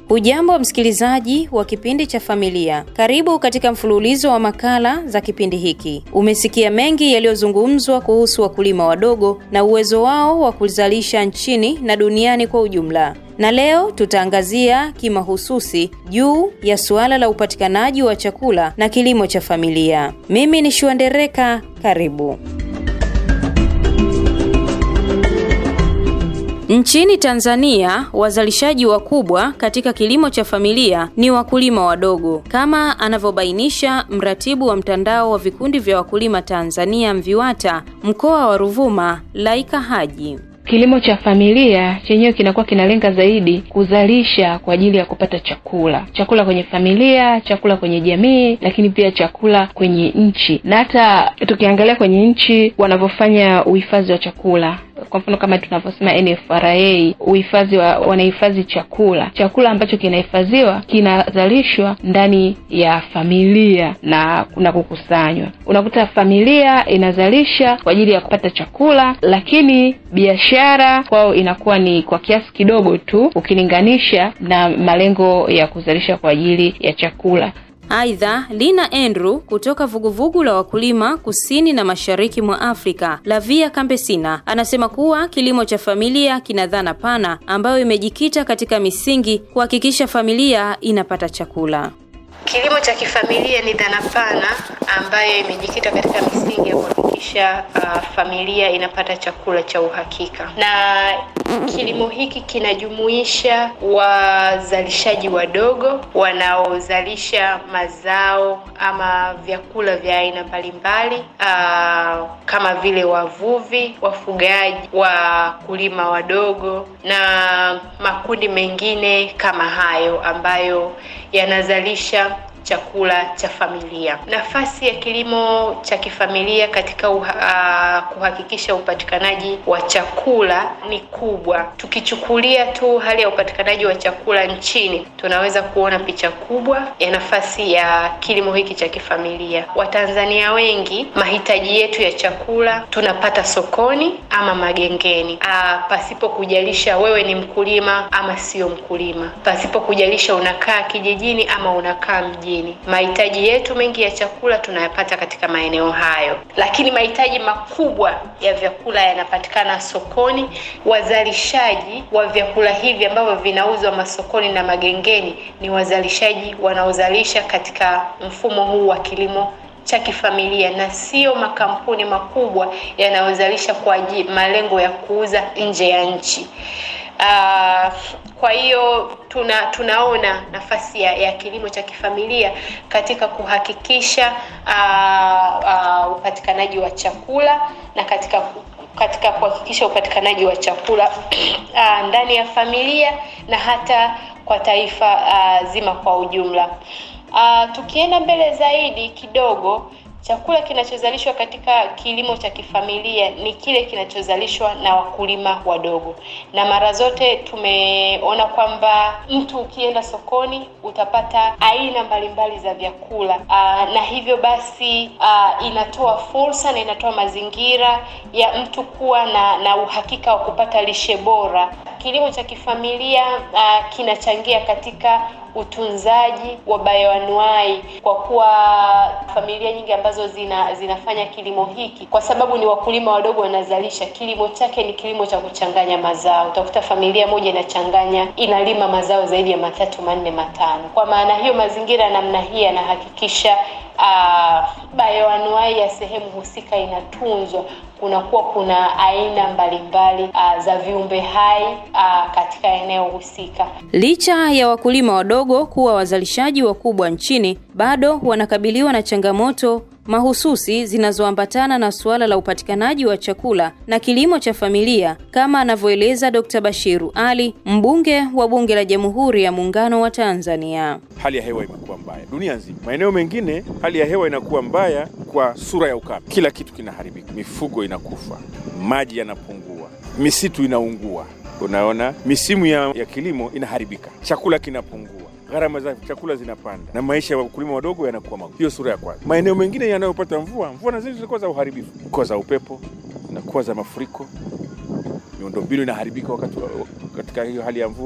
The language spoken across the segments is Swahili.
Hujambo msikilizaji wa kipindi cha familia, karibu katika mfululizo wa makala za kipindi hiki. Umesikia mengi yaliyozungumzwa kuhusu wakulima wadogo na uwezo wao wa kuzalisha nchini na duniani kwa ujumla, na leo tutaangazia kimahususi juu ya suala la upatikanaji wa chakula na kilimo cha familia. Mimi ni Shuandereka, karibu. Nchini Tanzania, wazalishaji wakubwa katika kilimo cha familia ni wakulima wadogo, kama anavyobainisha mratibu wa mtandao wa vikundi vya wakulima Tanzania MVIWATA mkoa wa Ruvuma, Laika Haji. Kilimo cha familia chenyewe kinakuwa kinalenga zaidi kuzalisha kwa ajili ya kupata chakula, chakula kwenye familia, chakula kwenye jamii, lakini pia chakula kwenye nchi. Na hata tukiangalia kwenye nchi wanavyofanya uhifadhi wa chakula kwa mfano kama tunavyosema NFRA, uhifadhi wa wanahifadhi chakula. Chakula ambacho kinahifadhiwa kinazalishwa ndani ya familia na kuna kukusanywa. Unakuta familia inazalisha kwa ajili ya kupata chakula, lakini biashara kwao inakuwa ni kwa kiasi kidogo tu ukilinganisha na malengo ya kuzalisha kwa ajili ya chakula. Aidha, Lina Andrew kutoka vuguvugu la wakulima kusini na mashariki mwa Afrika la Via Campesina anasema kuwa kilimo cha familia kina dhana pana ambayo imejikita katika misingi kuhakikisha familia inapata chakula. Kilimo cha kifamilia ni dhana pana ambayo imejikita katika misingi ya kuhakikisha uh, familia inapata chakula cha uhakika, na kilimo hiki kinajumuisha wazalishaji wadogo wanaozalisha mazao ama vyakula vya aina mbalimbali uh, kama vile wavuvi, wafugaji, wakulima wadogo na makundi mengine kama hayo ambayo yanazalisha chakula cha familia. Nafasi ya kilimo cha kifamilia katika uha, uh, kuhakikisha upatikanaji wa chakula ni kubwa. Tukichukulia tu hali ya upatikanaji wa chakula nchini, tunaweza kuona picha kubwa ya nafasi ya kilimo hiki cha kifamilia. Watanzania wengi, mahitaji yetu ya chakula tunapata sokoni ama magengeni, uh, pasipo kujalisha wewe ni mkulima ama sio mkulima, pasipo kujalisha unakaa kijijini ama unakaa mjini. Mahitaji yetu mengi ya chakula tunayapata katika maeneo hayo, lakini mahitaji makubwa ya vyakula yanapatikana sokoni. Wazalishaji wa vyakula hivi ambavyo vinauzwa masokoni na magengeni ni wazalishaji wanaozalisha katika mfumo huu wa kilimo cha kifamilia na sio makampuni makubwa yanayozalisha kwa malengo ya kuuza nje ya nchi. Uh, kwa hiyo tuna tunaona nafasi ya, ya kilimo cha kifamilia katika kuhakikisha uh, uh, upatikanaji wa chakula na katika katika kuhakikisha upatikanaji wa chakula uh, ndani ya familia na hata kwa taifa uh, zima kwa ujumla. Uh, tukienda mbele zaidi kidogo chakula kinachozalishwa katika kilimo cha kifamilia ni kile kinachozalishwa na wakulima wadogo, na mara zote tumeona kwamba mtu ukienda sokoni utapata aina mbalimbali za vyakula aa, na hivyo basi aa, inatoa fursa na inatoa mazingira ya mtu kuwa na, na uhakika wa kupata lishe bora. Kilimo cha kifamilia aa, kinachangia katika utunzaji wa bayoanuai kwa kuwa familia nyingi ambazo zina zinafanya kilimo hiki, kwa sababu ni wakulima wadogo wanazalisha, kilimo chake ni kilimo cha kuchanganya mazao. Utakuta familia moja inachanganya, inalima mazao zaidi ya matatu, manne, matano. Kwa maana hiyo, mazingira namna hii yanahakikisha uh, bayoanuai ya sehemu husika inatunzwa kunakuwa kuna aina mbalimbali uh, za viumbe hai uh, katika eneo husika. Licha ya wakulima wadogo kuwa wazalishaji wakubwa nchini, bado wanakabiliwa na changamoto mahususi zinazoambatana na suala la upatikanaji wa chakula na kilimo cha familia, kama anavyoeleza Dr. Bashiru Ali, mbunge wa Bunge la Jamhuri ya Muungano wa Tanzania. Hali ya hewa imekuwa mbaya dunia nzima. Maeneo mengine hali ya hewa inakuwa mbaya kwa sura ya ukame, kila kitu kinaharibika, mifugo inakufa, maji yanapungua, misitu inaungua, unaona, misimu ya, ya kilimo inaharibika, chakula kinapungua gharama za chakula zinapanda na maisha ya wakulima wadogo yanakuwa magumu. Hiyo sura ya kwanza. Maeneo mengine yanayopata mvua, mvua na zile zilikuwa za uharibifu, kuwa za upepo, zinakuwa za mafuriko, miundombinu inaharibika wakati wa- katika hiyo hali ya mvua,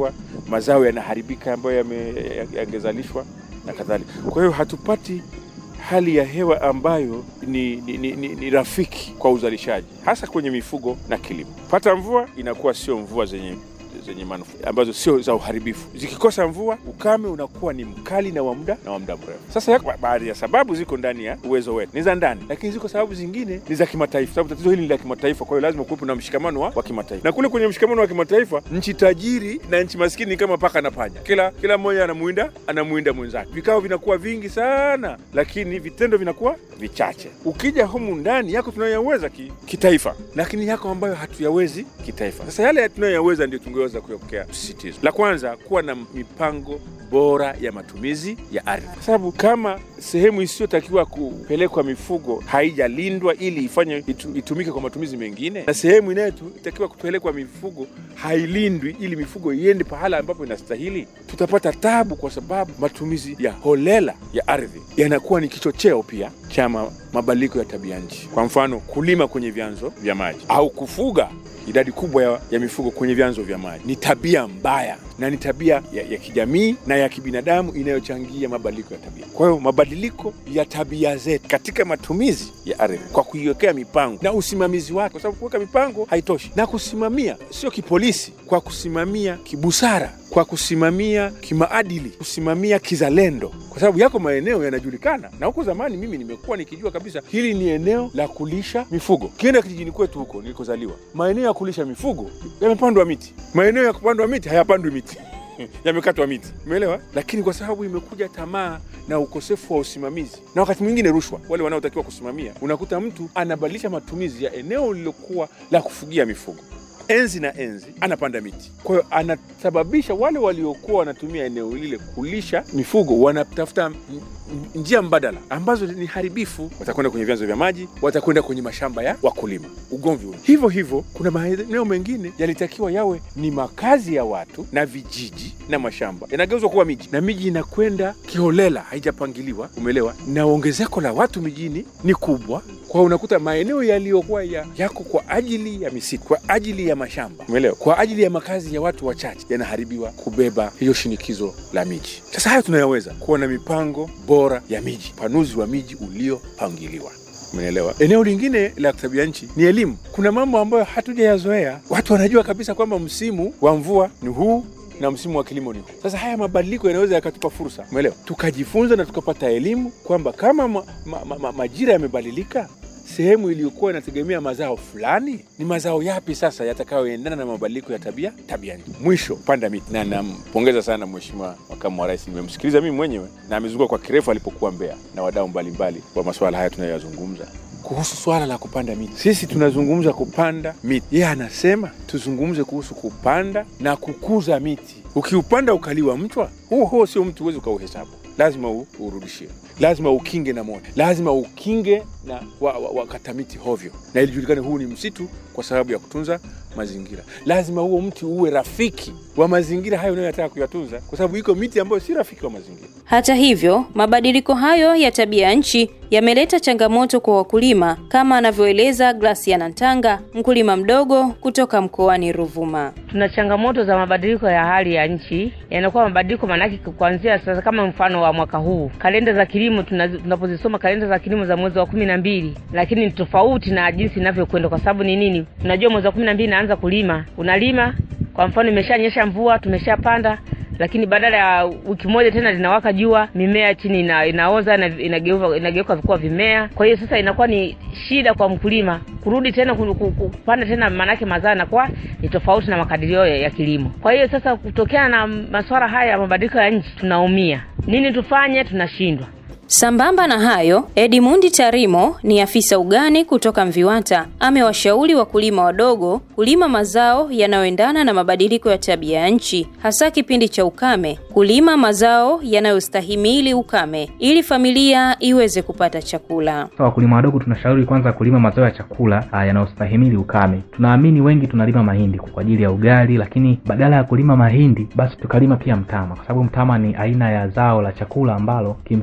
mazao yanaharibika ambayo yame- yangezalishwa na kadhalika. Kwa hiyo hatupati hali ya hewa ambayo ni, ni, ni, ni, ni rafiki kwa uzalishaji hasa kwenye mifugo na kilimo. Pata mvua inakuwa sio mvua zenye zenye manufaa ambazo sio za uharibifu. Zikikosa mvua, ukame unakuwa ni mkali na wa muda na wa muda mrefu. Sasa yako baadhi ya sababu ziko ndani ya uwezo wetu, ni za ndani, lakini ziko sababu zingine ni za kimataifa, sababu tatizo hili ni la kimataifa. Kwa hiyo lazima kuwepo na mshikamano wa, wa kimataifa, na kule kwenye mshikamano wa kimataifa, nchi tajiri na nchi maskini ni kama paka na panya, kila kila mmoja anamuinda anamuinda mwenzake. Vikao vinakuwa vingi sana, lakini vitendo vinakuwa vichache. Ukija humu ndani yako tunayoyaweza ki, kitaifa, lakini yako ambayo hatuyawezi kitaifa. Sasa yale tunayoyaweza ndio tungeweza kuyapokea msisitizo. La kwanza, kuwa na mipango bora ya matumizi ya ardhi, kwa sababu kama sehemu isiyotakiwa kupelekwa mifugo haijalindwa ili ifanye itu, itumike kwa matumizi mengine, na sehemu inayotakiwa kupelekwa mifugo hailindwi ili mifugo iende pahala ambapo inastahili, tutapata tabu, kwa sababu matumizi ya holela ya ardhi yanakuwa ni kichocheo pia cha ma- mabadiliko ya tabia nchi. Kwa mfano, kulima kwenye vyanzo vya maji au kufuga idadi kubwa ya, ya mifugo kwenye vyanzo vya maji ni tabia mbaya na ni tabia ya, ya kijamii na ya kibinadamu inayochangia mabadiliko ya tabia. Kwa hiyo mabadiliko ya tabia zetu katika matumizi ya ardhi kwa kuiwekea mipango na usimamizi wake, kwa sababu kuweka mipango haitoshi, na kusimamia sio kipolisi, kwa kusimamia kibusara, kwa kusimamia kimaadili, kusimamia kizalendo, kwa sababu yako maeneo yanajulikana, na huko zamani mimi nimekuwa nikijua kabisa hili ni eneo la kulisha mifugo. Ukienda kijijini kwetu huko nilikozaliwa, maeneo ya kulisha mifugo yamepandwa miti, maeneo ya kupandwa miti hayapandwi miti yamekatwa miti, umeelewa? Lakini kwa sababu imekuja tamaa na ukosefu wa usimamizi na wakati mwingine rushwa, wale wanaotakiwa kusimamia, unakuta mtu anabadilisha matumizi ya eneo lililokuwa la kufugia mifugo enzi na enzi anapanda miti. Kwa hiyo anasababisha wale waliokuwa wanatumia eneo lile kulisha mifugo wanatafuta m- m- njia mbadala ambazo ni haribifu. Watakwenda kwenye vyanzo vya maji, watakwenda kwenye mashamba ya wakulima, ugomvi ule. Hivyo hivyo, kuna maeneo mengine yalitakiwa yawe ni makazi ya watu na vijiji na mashamba yanageuzwa kuwa miji, na miji inakwenda kiholela, haijapangiliwa, umeelewa? Na ongezeko la watu mijini ni kubwa kwa hiyo unakuta maeneo yaliyokuwa ya, yako kwa ajili ya misitu, kwa ajili ya mashamba, umeelewa, kwa ajili ya makazi ya watu wachache yanaharibiwa kubeba hiyo shinikizo la miji. Sasa hayo tunayaweza kuwa na mipango bora ya miji, upanuzi wa miji uliopangiliwa. Umeelewa? Eneo lingine la tabia nchi ni elimu. Kuna mambo ambayo hatujayazoea. Watu wanajua kabisa kwamba msimu wa mvua ni huu na msimu wa kilimo ni huu. Sasa haya mabadiliko yanaweza yakatupa fursa, umeelewa, tukajifunza na tukapata elimu kwamba kama ma, ma, ma, ma, majira yamebadilika, sehemu iliyokuwa inategemea mazao fulani ni mazao yapi sasa yatakayoendana na mabadiliko ya tabia tabia nchi. Mwisho, panda miti, na nampongeza sana Mheshimiwa Makamu wa Rais. Nimemsikiliza mimi mwenyewe na amezunguka kwa kirefu alipokuwa Mbeya na wadau mbalimbali wa masuala haya tunayoyazungumza kuhusu swala la kupanda miti. Sisi tunazungumza kupanda miti, yeye anasema tuzungumze kuhusu kupanda na kukuza miti. Ukiupanda ukaliwa mchwa, huo huo sio mti, huwezi ukauhesabu, lazima u- urudishie, lazima ukinge na moto, lazima ukinge na wakata wa, wakata miti hovyo, na ilijulikane huu ni msitu kwa sababu ya kutunza mazingira. Lazima huo mti uwe rafiki wa mazingira hayo unayotaka kuyatunza, kwa sababu iko miti ambayo si rafiki wa mazingira. Hata hivyo, mabadiliko hayo ya tabia nchi yameleta changamoto kwa wakulima kama anavyoeleza Graciana Ntanga, mkulima mdogo kutoka mkoani Ruvuma. Tuna changamoto za mabadiliko ya hali ya nchi, yanakuwa mabadiliko maanake kuanzia sasa, kama mfano wa mwaka huu, kalenda za kilimo tuna- tunapozisoma kalenda za kilimo za mwezi wa kumi na mbili, lakini ni tofauti na jinsi inavyokwenda. Kwa sababu ni nini? Unajua mwezi wa kumi na mbili naanza kulima, unalima kwa mfano, imeshanyesha mvua, tumeshapanda lakini badala ya wiki moja tena linawaka jua, mimea chini ina, inaoza na inageuka inageuka kuwa vimea. Kwa hiyo sasa inakuwa ni shida kwa mkulima kurudi tena ku- ku- ku- kupanda tena, maanake mazao yanakuwa ni tofauti na makadirio ya, ya kilimo. Kwa hiyo sasa, kutokana na masuala haya ya mabadiliko ya nchi, tunaumia. Nini tufanye? Tunashindwa. Sambamba na hayo, Edmundi Tarimo ni afisa ugani kutoka Mviwata, amewashauri wakulima wadogo kulima mazao yanayoendana na mabadiliko ya tabia ya nchi, hasa kipindi cha ukame, kulima mazao yanayostahimili ukame ili familia iweze kupata chakula. Sasa wakulima wadogo tunashauri kwanza kulima mazao ya chakula ah, yanayostahimili ukame. Tunaamini wengi tunalima mahindi kwa ajili ya ugali, lakini badala ya kulima mahindi basi tukalima pia mtama, kwa sababu mtama ni aina ya zao la chakula ambalo kimsingi lina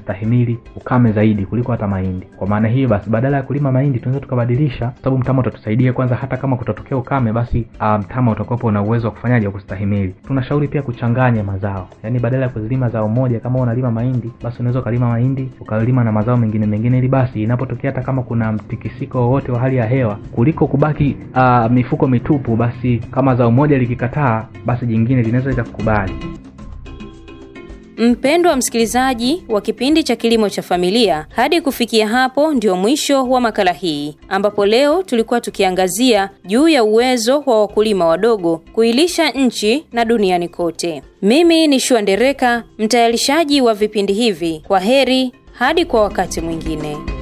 inastahimili ukame zaidi kuliko hata mahindi. Kwa maana hiyo basi, badala ya kulima mahindi tunaweza tukabadilisha, kwa sababu mtama utatusaidia kwanza, hata kama kutatokea ukame, basi uh, mtama utakuwapo na uwezo wa kufanyaje, wa kustahimili. Tunashauri pia kuchanganya mazao, yaani badala ya kuzilima zao moja, kama unalima mahindi, basi unaweza ukalima mahindi ukalima na mazao mengine mengine, ili basi inapotokea hata kama kuna mtikisiko wowote wa hali ya hewa, kuliko kubaki uh, mifuko mitupu, basi kama zao moja likikataa, basi jingine linaweza likakubali. Mpendwa msikilizaji wa kipindi cha Kilimo cha Familia, hadi kufikia hapo ndio mwisho wa makala hii, ambapo leo tulikuwa tukiangazia juu ya uwezo wa wakulima wadogo kuilisha nchi na duniani kote. Mimi ni Shua Ndereka, mtayarishaji wa vipindi hivi. Kwa heri hadi kwa wakati mwingine.